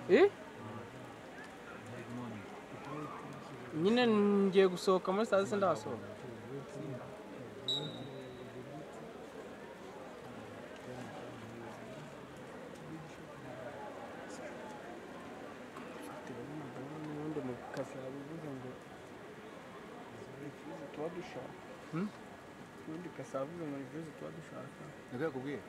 Eh? nyine ngiye gusohoka muri saa sita ndahasohoka bitewe n'umugabo n'ubundi mu kazi yabivuze ngo ibyiza tuba dushaka Hmm? n'ubundi kazi yabivuze ngo ibyiza tuba dushaka nibyo yakubwiye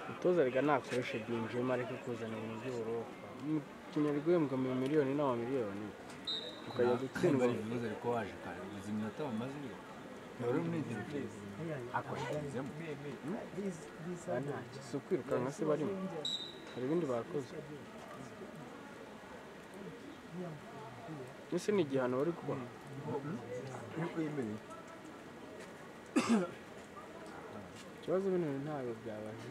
umutoza reka nakoreshe binjiyemo areke kuzana ibintu by'uburofa umukinnyi ari guhembwa mu miliyoni n'amamiliyoni tukajya gutsindwa ari ibibazo ariko waje kare uzi iminota bamaze iyo wari uri muri interview akoresherezemo si ukwirukanka se barimo hari ibindi bakoze ese ni igihano bari kubaha yemereye ikibazo bino ntabwo byabaye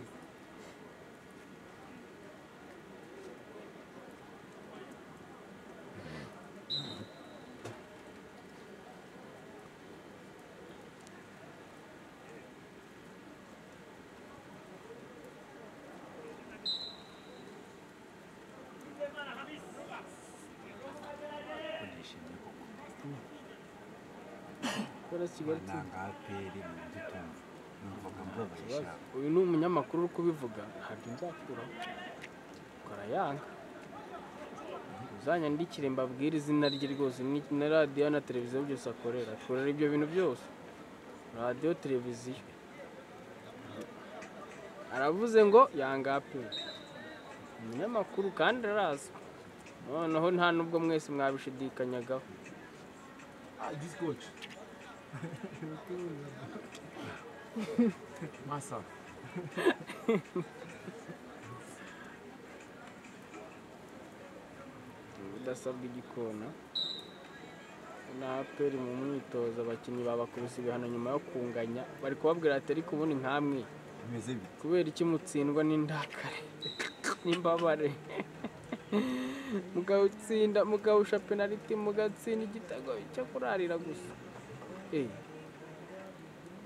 ndishimye koko kubera kigali TV nanga aperi mu byo tumva numvaga mbabaye ikibazo. shaka uyu ni umunyamakuru uri kubivuga ntabwo nzakuraho ukarayanga uzanyandikire mbabwire izina rye rwose ni na radiyo na televiziyo byose akorera akorera ibyo bintu byose radiyo televiziyo aravuze ngo yanga aperi umunyamakuru kandi araza noneho nta nubwo mwese mwabishidikanyagaho Discoach. Massa. udasabwa igikona na aperi mu mwitozo abakinnyi babakubise ibihano nyuma yo kunganya bari kubabwira ati ariko ubundi nkamwe bimeze bite kubera iki mutsindwa n'indakare n'imbabare mugawutsinda mugawusha penaliti mugatsinda igitego cyo kurarira gusa eee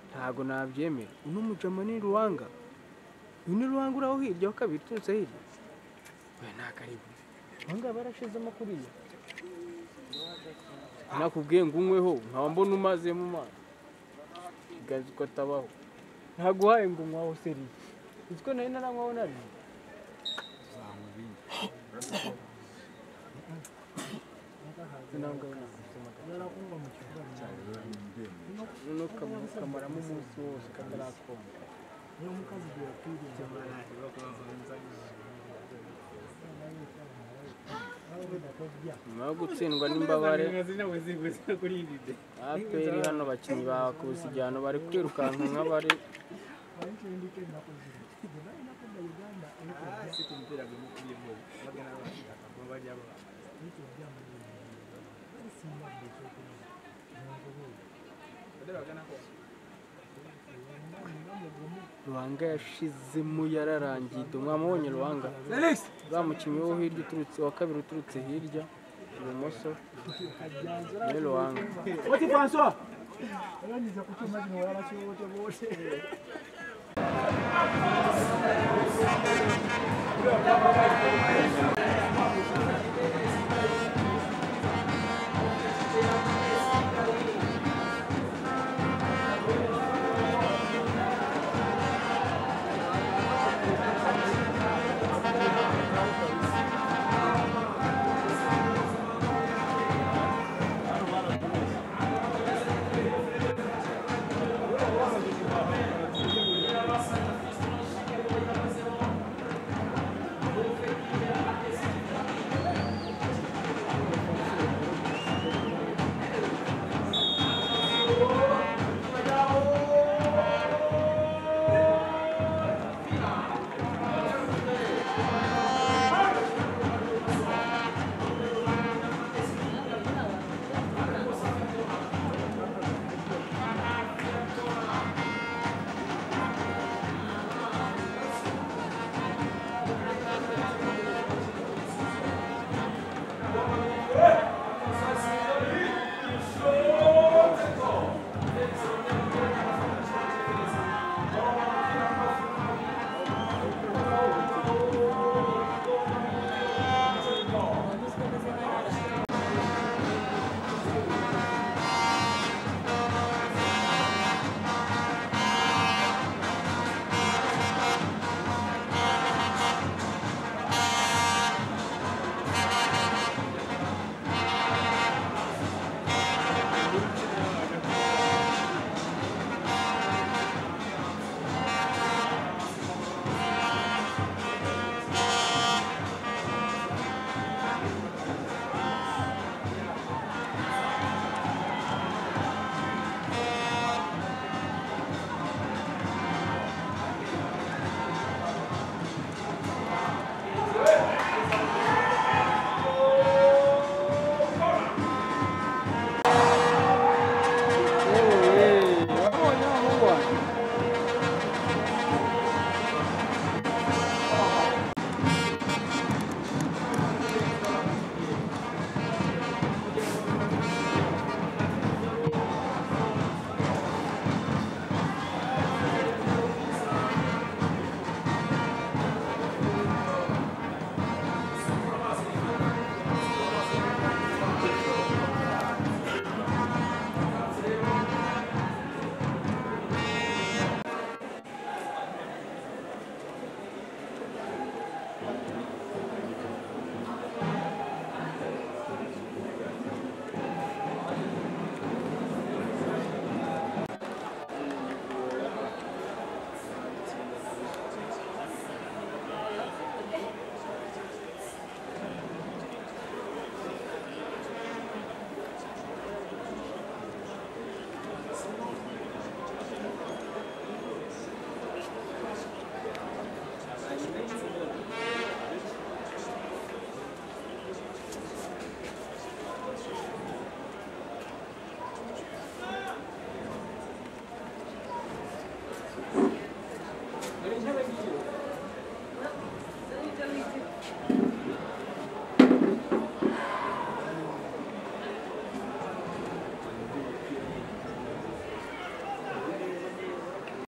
ntabwo nabyemera uno mujama ni ruwanga uyu ni ruwanga uraho hirya wa kabiri uturutse hirya we nta karibu ahangaha barashizemo kuriya nakubwiye ngo unyweho nkaba mbona umazemo umwana iganza uko atabaho ntaguhaye ngo unywaho seri uziko nari naranywaho nari tuzanywa ibindi cyane rero ni ndemye noneho ukam- ukamaramo umunsi wose katarakoma nyuma yo gutsindwa n'imbabare aperi hano abakinnyi bakubise igihano bari kwirukanka nk'abari ruhanga yashizemo yararangiye do mwamubonye ruhanga za mukinnyi wo hirya uturutse wa kabiri uturutse hirya ibumoso ni ruhanga Oti François.